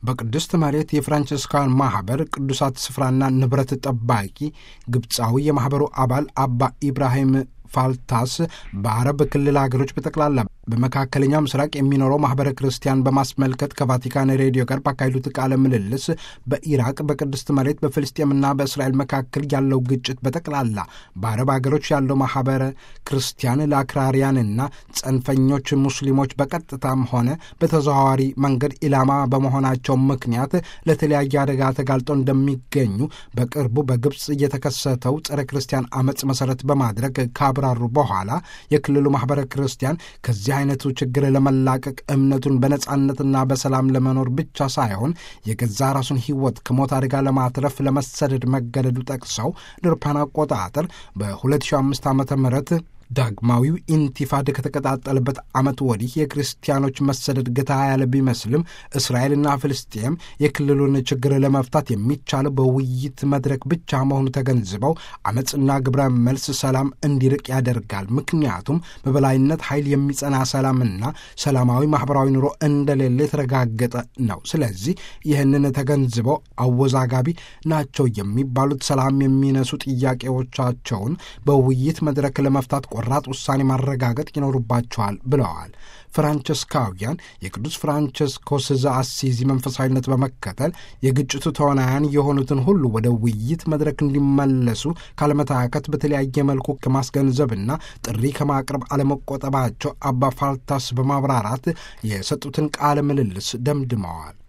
በቅድስት መሬት የፍራንቸስካውያን ማኅበር ቅዱሳት ስፍራና ንብረት ጠባቂ ግብፃዊ የማኅበሩ አባል አባ ኢብራሂም ፋልታስ በአረብ ክልል ሀገሮች በጠቅላላ በመካከለኛው ምስራቅ የሚኖረው ማኅበረ ክርስቲያን በማስመልከት ከቫቲካን ሬዲዮ ጋር ባካሄዱት ቃለ ምልልስ በኢራቅ በቅድስት መሬት በፍልስጤምና በእስራኤል መካከል ያለው ግጭት በጠቅላላ በአረብ ሀገሮች ያለው ማኅበረ ክርስቲያን ለአክራሪያንና ጸንፈኞች ሙስሊሞች በቀጥታም ሆነ በተዘዋዋሪ መንገድ ኢላማ በመሆናቸው ምክንያት ለተለያየ አደጋ ተጋልጠው እንደሚገኙ በቅርቡ በግብፅ የተከሰተው ጸረ ክርስቲያን አመፅ መሠረት በማድረግ ካብራሩ በኋላ የክልሉ ማኅበረ ክርስቲያን ከዚህ አይነቱ ችግር ለመላቀቅ እምነቱን በነጻነትና በሰላም ለመኖር ብቻ ሳይሆን የገዛ ራሱን ሕይወት ከሞት አደጋ ለማትረፍ ለመሰደድ መገደዱ ጠቅሰው ድርፓን አቆጣጠር በ2005 ዓ ም ዳግማዊው ኢንቲፋድ ከተቀጣጠለበት ዓመት ወዲህ የክርስቲያኖች መሰደድ ገታ ያለ ቢመስልም እስራኤልና ፍልስጤም የክልሉን ችግር ለመፍታት የሚቻለው በውይይት መድረክ ብቻ መሆኑ ተገንዝበው አመፅና ግብረ መልስ ሰላም እንዲርቅ ያደርጋል። ምክንያቱም በበላይነት ኃይል የሚጸና ሰላምና ሰላማዊ ማኅበራዊ ኑሮ እንደሌለ የተረጋገጠ ነው። ስለዚህ ይህንን ተገንዝበው አወዛጋቢ ናቸው የሚባሉት ሰላም የሚነሱ ጥያቄዎቻቸውን በውይይት መድረክ ለመፍታት ቆራጥ ውሳኔ ማረጋገጥ ይኖሩባቸዋል ብለዋል። ፍራንቸስካውያን የቅዱስ ፍራንቸስኮስ ዘአሲዚ መንፈሳዊነት በመከተል የግጭቱ ተዋናያን የሆኑትን ሁሉ ወደ ውይይት መድረክ እንዲመለሱ ካለመታከት በተለያየ መልኩ ከማስገንዘብና ጥሪ ከማቅረብ አለመቆጠባቸው አባ ፋልታስ በማብራራት የሰጡትን ቃለ ምልልስ ደምድመዋል።